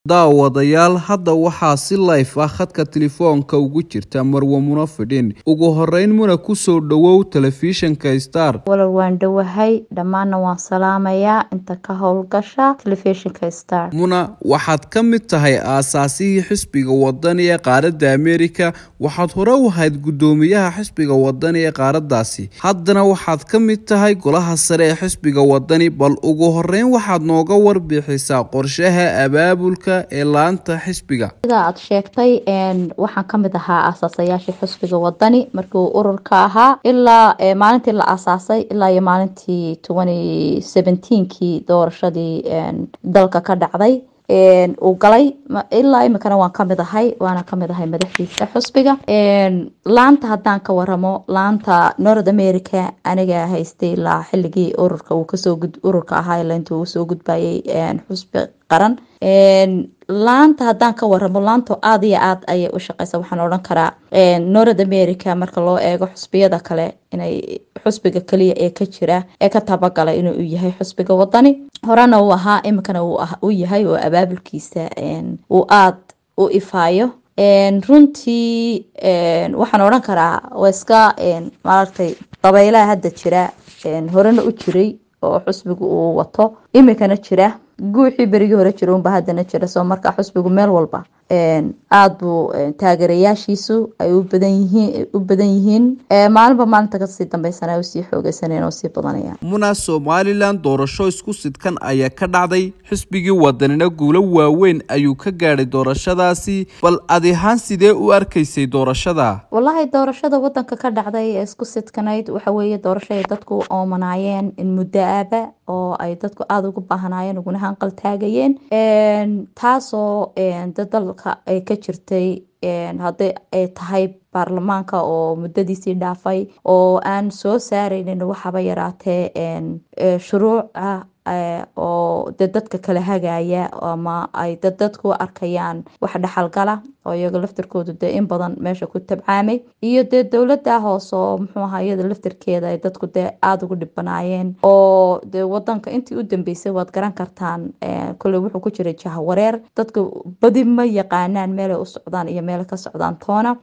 daawadayaal hadda waxaa si layf ah khadka telefoonka ugu jirta marwe muna fidhin ugu horeyn muna kusoo dhowow telefishinka star walal waan dhowahay dhammaanna waan salaamayaa inta ka howlgasha telefishinka star muna waxaad ka mid tahay aasaasihii xisbiga wadani ee qaaradda ameerika waxaad hore u ahayd guddoomiyaha xisbiga wadani ee qaaradaasi haddana waxaad ka mid tahay golaha sare ee xisbiga wadani bal ugu horeyn waxaad nooga warbixisaa qorshaha abaabulka ee laanta xisbiga sida aad sheegtay waxaan ka mid ahaa aasaasayaashii xisbiga wadani markii uu ururka ahaa ilaa maalintii la aasaasay ilaa iyo maalintii twenty seventeenkii doorashadii dalka ka dhacday uu galay ilaa imikana waan kamid ahay waana kamid ahay madaxdiisa xusbiga laanta haddaan ka waramo laanta north america aniga haystay ilaa xilligii ururka uu kasoo ururka ahaa ilaa intuu usoo gudbayay xusbi qaran laanta haddaan ka waramo laanto aada iyo aad ayay u shaqeysa waxaan odhan karaa north america marka loo eego xusbiyada kale inay xusbiga kaliya ee ka jira ee ka tabagala inuu yahay xusbiga wadani horena uu ahaa iminkana uu yahay oo abaabulkiisa uu aada u ifaayo runtii waxaan odhan karaa waa iska maaragtay dabaylaha hadda jira horena u jiray oo xusbiga uu wato iminkana jira guuxii berigii hore jira unba haddana jira soo markaa xusbigu meel walba aada buu taageerayaashiisu ay u badan yihiin u badan yihiin maalinba maalinta kasii dambeysana ay usii xoogeysanayaan oo sii badanayaan muna somalilan doorasho isku sidkan ayaa ka dhacday xisbigii wadanina guulo waaweyn ayuu ka gaadhay doorashadaasi bal adi ahaan sidee u arkaysay doorashada wallaahi doorashada wadanka ka dhacday ee isku sidkanayd waxa weeye doorasho ay dadku oomanaayeen in muddo aaba oo ay dadku aada ugu baahnaayeen uguna hanqal taagayeen taasoo dadalka ay ka jirtay haddii ay tahay baarlamaanka oo muddadiisii dhaafay oo aan soo saareynin waxaba yaraatee shuruuca oo de dadka kala hagaya ama ay dad dadku arkayaan wax dhexalgala oo iyaga laftirkoodu dee in badan meesha ku tabcaamay iyo dee dowladda hoose oo muxuu ahaa iyada laftirkeeda ay dadku dee aada ugu dhibanaayeen oo dee wadanka intii u dambeysay waad garan kartaan kolley wuxuu ku jiray jahawareer dadka badi ma yaqaanaan meelay u socdaan iyo meelay ka socdaan toona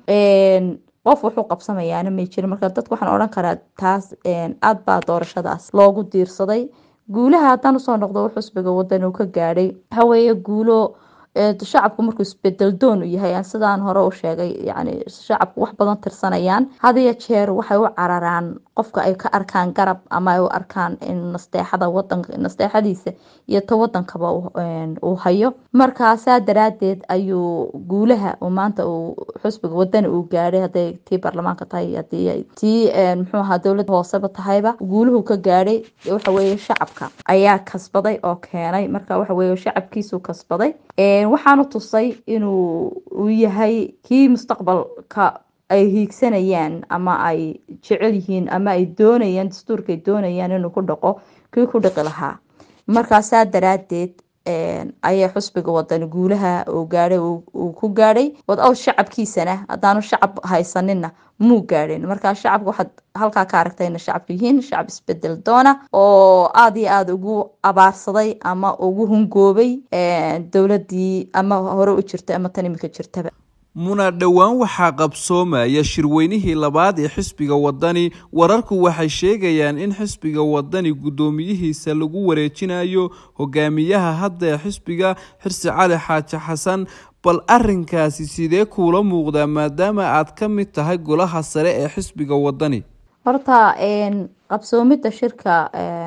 qof wuxuu qabsamayaana may jirin marka dadka waxaan odhan karaa taas aada baa doorashadaas loogu diirsaday guulaha haddaan usoo noqdo xusbiga wadan uu ka gaadhay waxaweeye guulo shacabku markuu isbedel doon u yahay sidaan hore u sheegay yani shacabku wax badan tirsanayaan hadiyo jeer waxay u cararaan qofka ay ka arkaan garab ama ay u arkaan in nasteexada wadanka nasteexadiisa iyo ta wadankaba uu hayo markaasaa daraadeed ayuu guulaha uu maanta uu xusbiga wadani uu gaadhay haday tii baarlamaanka tahay hadii tii muxuu ahaa dowladda hooseba tahayba guuluhu ka gaadhay waxaweye shacabka ayaa kasbaday oo keenay marka waxaweye shacabkiisuu kasbaday waxaanu tusay inuu uu yahay kii mustaqbalka ay hiigsanayaan ama ay jecel yihiin ama ay doonayaan dastuurka ay doonayaan inuu ku dhaqo kii ku dhaqi lahaa markaasaa daraadeed ayay xusbiga wadani guulaha uu gaadhay uu ku gaadhay wadaw shacabkiisana haddaanu shacab haysanina muu gaadhin markaa shacabka waxaad halkaa ka aragtayna shacabku yihiin shacab isbedel doona oo aada iyo aada ugu abaarsaday ama ugu hungoobay dowladii ama hore u jirtay ama tan imika jirtaba muna dhowaan waxaa qabsoomaya shirweynihii labaad ee xisbiga wadani wararku waxay sheegayaan in xisbiga wadani guddoomiyihiisa lagu wareejinayo hogaamiyaha hadda ee xisbiga xirsi cali xaaji xasan bal arinkaasi sidee kuula muuqdaa maadaama aad ka mid tahay golaha sare ee xisbiga wadani horta qabsoomidda shirka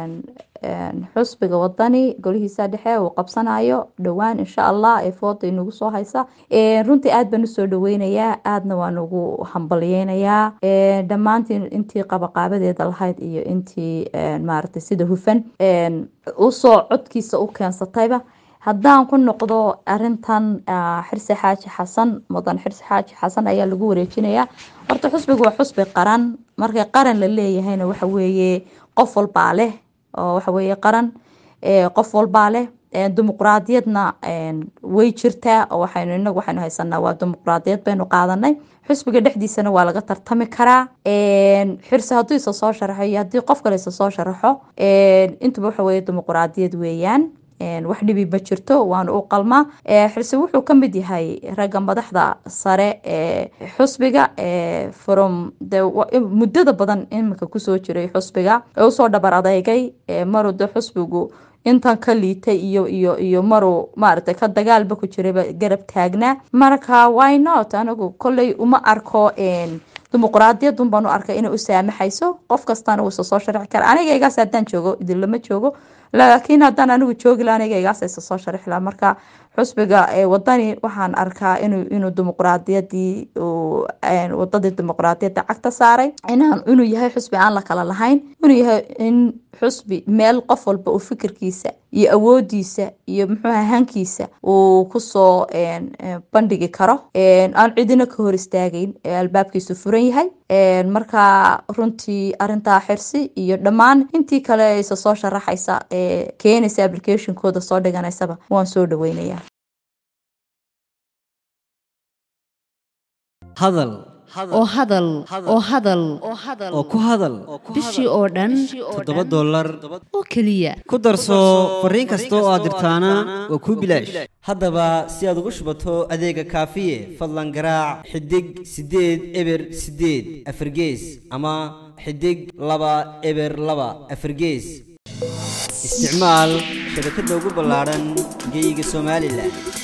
xusbiga wadani golihiisa dhexe uu qabsanayo dhowaan insha allah ee fooda inagu soo haysa runtii aada baan usoo dhaweynayaa aadna waan ugu hambalyeynayaa dhammaantiin intii qabaqaabadeeda lahayd iyo intii maaragtay sida hufan usoo codkiisa u keensatayba haddaan ku noqdo arintan xirsi xaaji xasan mudan xirsi xaaji xasan ayaa lagu wareejinayaa horta xusbiga waa xusbi qaran markay qaran la leeyahayna waxa weeye qof walbaa leh oo waxa weeye qaran qof walbaa leh dimuqraadiyadna way jirtaa oo waxaynu inagu waxaynu haysanaa waa dimuqraadiyad baynu qaadanay xusbiga dhexdiisana waa laga tartami karaa xirsi hadduu isa soo sharaxo iyo haddii qof kale isa soo sharaxo intuba waxa weeye dimuqraadiyad weeyaan wax dhibi ma jirto waana u qalmaa xirsi wuxuu ka mid yahay ragga madaxda sare ee xusbiga from muddada badan iminka kusoo jiray xusbiga ee usoo dhabar adeygay maruu de xusbigu intan ka liitay iyo iyo iyo maruu maaragtay ka dagaalba ku jirayba garab taagnaa marka why not anigu kolley uma arko dimuqraadiyadun baan u arkay inay u saamaxayso qof kastana wuu isa soo sharixi kara anigaygaas haddaan joogo idinlama joogo laakiin haddaan anigu joogi la anigaygaas isa soo sharixi laha marka xusbiga wadani waxaan arkaa inuu inuu dimuqraadiyadii wadadii dimuqraadiyadda cagta saaray inaan inuu yahay xusbi aan la kala lahayn inuu yahay in xusbi meel qof walba uu fikirkiisa iyo awoodiisa iyo muxuuha hankiisa uu kusoo bandhigi karo aan cidina ka hor istaagayn albaabkiisu furan yahay marka runtii arintaa xirsi iyo dhammaan intii kale isa soo sharaxaysa ee keenaysa applicationkooda soo dhiganaysaba waan soo dhaweynaya hadal oo hadal oo hadal oo ku hadal bishii oo dhan toddoba dollar oo keliya ku darso fariin kasta oo aad dirtaana waa kuu bilaash haddaba si aad ugu shubato adeega kaafiye fadlan garaac xidig siddeed eber siddeed afargees ama xidig laba eber laba afargees isticmaal shabakadda ugu ballaadhan geeyiga somalilan